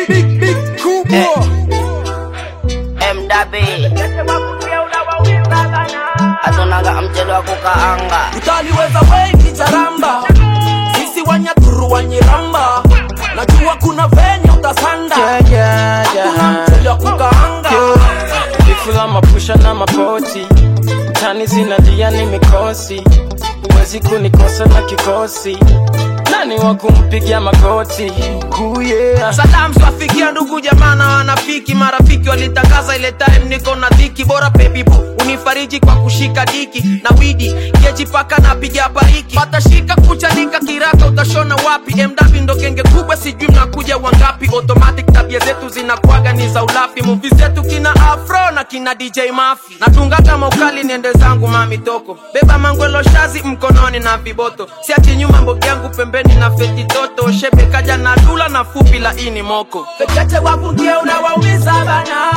big big kubwa MDB Atunanga mchele wa kukaanga utaliweza wengi jaramba sisi wanyaturu wanyiramba najua kuna venye utasanda kuna mchele wa kukaanga Vifula mapusha na mapoti tani zinalia ni mikosi huwezi kunikosa na kikosi nani wa kumpigia magoti kuye Salam swafikia ndugu jamaa na wanafiki marafiki walitangaza ile time niko na dhiki bora baby boo unifariji kwa kushika diki na widi keji paka na piga bariki patashika kuchanika kiraka utashona wapi MW ndo kenge kubwa sijui mnakuja wangapi automatic tabia zetu zinakuaga ni za ulafi movie zetu kina afro na kina DJ Mafi natunga kama ukali niende zangu mami toko beba mangwelo shazi mkononi na viboto siachi nyuma mbogi yangu pembeni na feti toto shebe kaja na dula na fupi la ini moko fekeche wapungie unawaumiza bana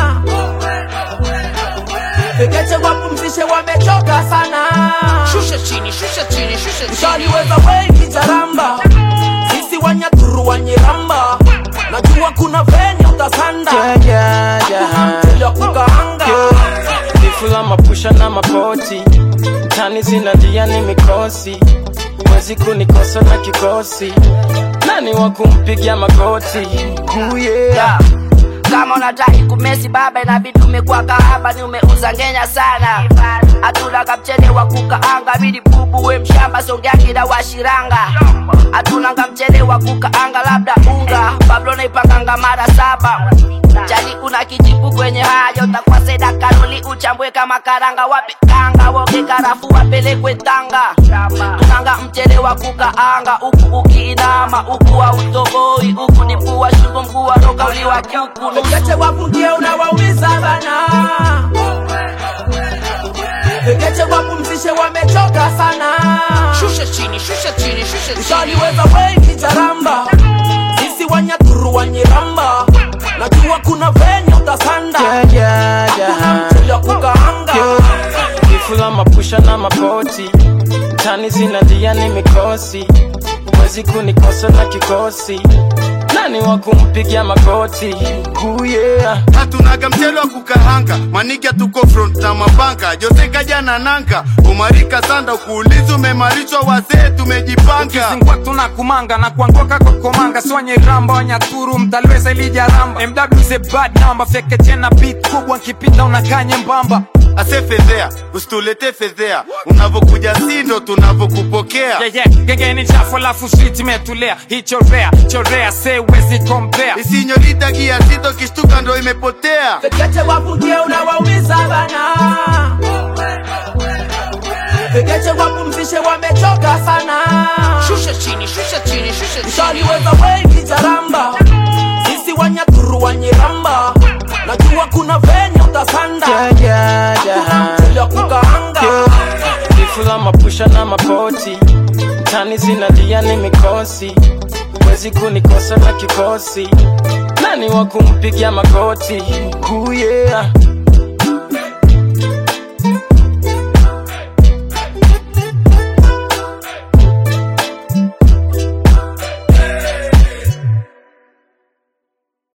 fekeche wapumzishe wamechoka sana shusha chini shusha chini shusha chini ushaliweza wengi jaramba sisi wanyaturu wanyiramba najua kuna venye utasanda kuna mchele wa kukaanga Vifula mapusha na mapoti tani zinalia ni mikosi huwezi kunikosa na kikosi nani wa kumpigia magoti kuye yeah. kama unataki kumesi baba inabidi umekuwa kahaba ni umeuza ngenya sana hatunanga mchele wa kukaanga bidi bubu we mshamba songeangi na washiranga hatunanga mchele wa kukaanga labda unga pablo naipanganga mara saba chali una kijipu kwenye hayo utakuwa seda karoli uchambwe kama karanga wape kanga woge karafu wapelekwe tanga tunanga mchele wa kukaanga uku ukiinama uku wa utoboi uku ni mkuu wa shingo mkuu wa roka uliwa kuku fekeche wapungie unawaumiza bana fekeche wapumzishe wamechoka sana shusha chini shusha chini shusha chini ushaliweza wengi jaramba sisi wanyaturu wanyiramba najua kuna venye utasanda kuna mchele wa kukaanga Vifula mapusha na mapoti tani zinalia ni mikosi huwezi kunikosa na kikosi nani wa kumpigia magoti kuye hatunaga mchele wa kukahanga maniga tuko front na mapanga jose kaja na nanga umarika sanda ukuuliza umemarishwa wazee tumejipanga Kizingwa tuna kumanga na kuanguka kwa komanga swanye ramba wanyaturu mtalweza ilija ramba MW is a bad number feke tena beat kubwa nkipita unakaa nyembamba ase fedhea usitulete fedhea unavokuja sindo tunavokupokea yeah, yeah. gengeni chafu alafu street imetulia hichorea chorea se wezi compare isinyorita gia sito kishtuka ndo imepotea fekeche wapungie unawaumiza bana fekeche wapumzishe wamechoka sana shusha chini shusha chini shusha chini ushaliweza wengi jaramba sisi wanyaturu wanyiramba najua kuna venye utasanda kuna mchele wa kukaanga Vifula mapusha na mapoti tani zinalia ni mikosi huwezi kunikosa na kikosi nani wa kumpigia magoti kuye